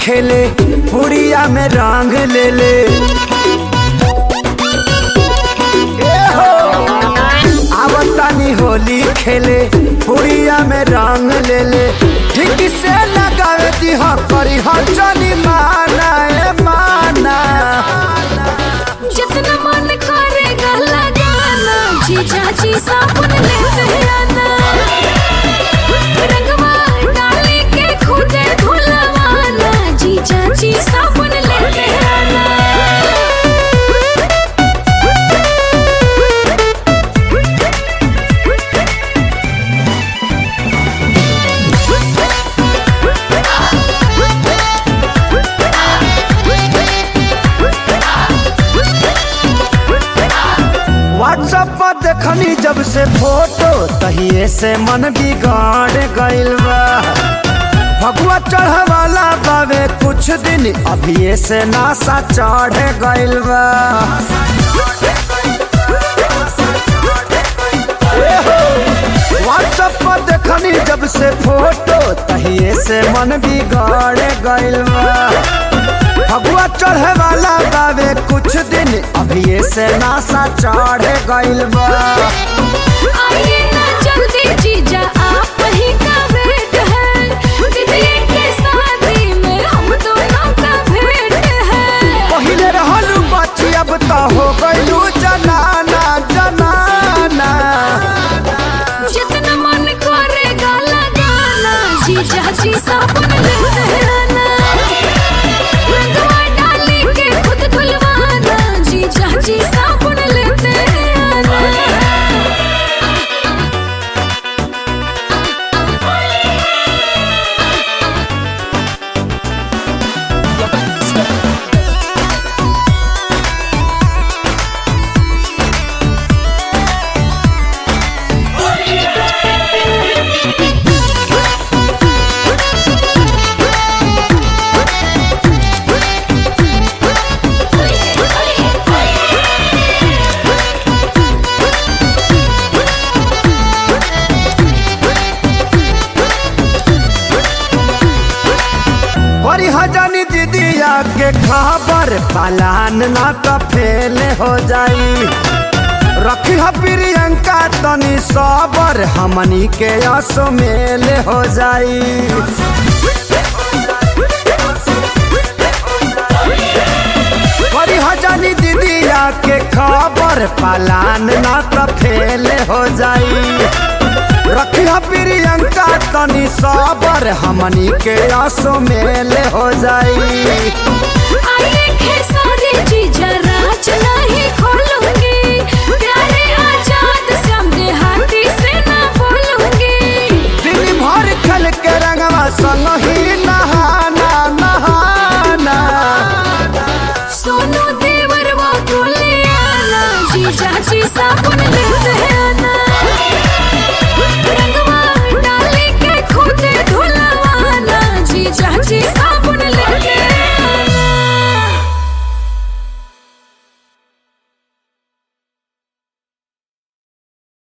खेले पुड़िया में रंग ले ले ए हो आवतानी होली खेले पुड़िया में रंग ले ले ठीक से लगावे दी हो करी हो चली माना ए माना जितना मन करेगा लगाना जीजा जी साबुन लेते आना रंगवा डाली के खुदे धुलवाना जीजा जी साबुन लेते आना व्हाट्सएप पर देखनी जब से फोटो तहिए से मन बिगाड़ गइल बा भगवा चढ़वाला बावे कुछ दिन अभिये से नासा चढ़ गइल बा व्हाट्सएप पर देखनी जब से फोटो तहिए से मन बिगाड़ गइल बा भगवा चढ़े वाला बावे कुछ दिन अभिये से नासा चढ़ गइल बा आइए ना जल्दी जीजा आप ही का वेट है दीदी के शादी में हम दोनों का भेंट है पहिले रहलू बच्ची अब तो हो गइलू जनाना जनाना जितना मन करेगा लगाना जीजा जी साबुन लेते आना रंगवा डाली के खुद धुलवाना जीजा जी साबुन लेते आना करी हजानी दीदिया के खबर पालान ना तो फेल हो जाई रखी ह प्रियंका तनी सबर हमनी के असो मेल हो जाई करी हजानी दीदिया के खबर पालान ना तो फेल हो जाई रखी ह प्रियंका तनी सबर हमनी के असो मेल हो जाई आइए खेसारी जीजा राज नहीं खोलूंगी प्यार